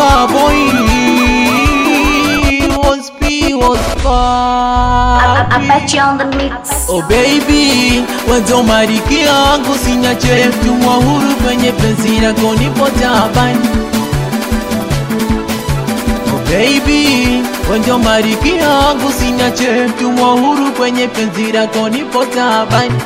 star boy was P was far Apache on the mix. Oh baby, wanzo mariki yangu sinyache mtumwa huru kwenye penzi lako nipo taabani. Oh baby, wanzo mariki yangu sinyache mtumwa huru kwenye penzi lako nipo taabani.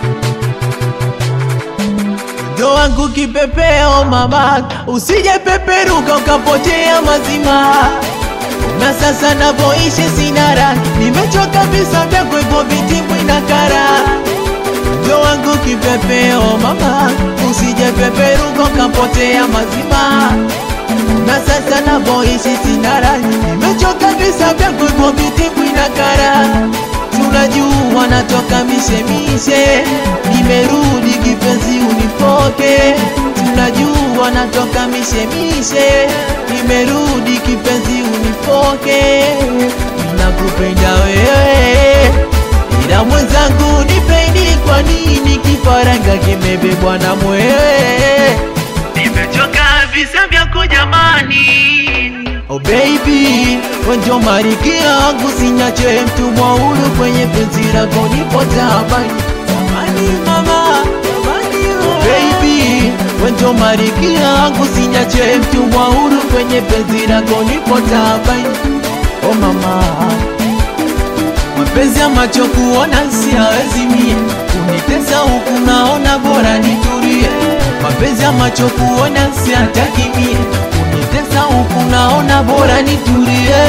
Ndo wangu kipepeo mama, usije peperuka ukapotea mazima na sasa navoishi sina raha, nimechoka visa vya kweko vitimbwi na kara. Ndo wangu kipepeo mama, usije peperuka ukapotea mazima. Na sasa navoishi sina raha, nimechoka visa vya kweko vitimbwi na kara. Tunajua natoka mishemishe, nimerudi kipenzi unipoke. Tunajua natoka mishemishe, nimerudi kipenzi unipoke. Nakupenda wewe, ila mwenzangu nipendi, kwa nini kifaranga kimebebwa na mwewe? Nimechoka visa vyako jamani. Oh baby, wenjo mariki yangu sinyache mtumwa huru kwenye penzi lako nipo tabani. Tabani mama, tabani oh baby, wenjo mariki yangu sinyache mtumwa huru kwenye penzi lako nipo tabani. Oh mama, mapenzi ya macho kuona siyawezi mie, kunitesa huku naona bora nitulie. Mapenzi ya macho kuona siyataki mie, kunitesa huku naona bora nitulie.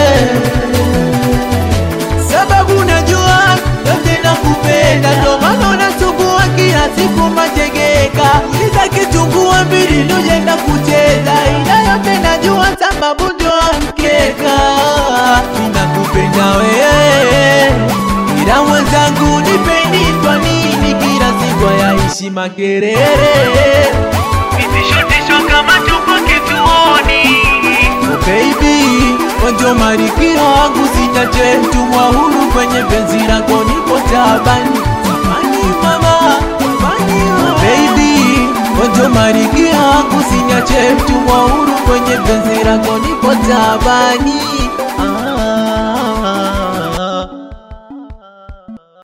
Sababu najua yote nakupenda, ndo maana unasumbua kila siku mategeka. Uliza kitungua mbili nujenda kucheza, ila yote najua sababu ndio mkeka. Ninakupenda wewe, ila mwenzangu nipendi, kwa nini kila siku yaishi makerere? Vitishotisho kama tupo kituoni Oh baby, wanjo mariki wangu sinyache mtumwa huru kwenye penzi lako nipo tabani. Tabani mama, tabani oh baby, wanjo mariki wangu sinyache mtumwa huru kwenye penzi lako nipo tabani.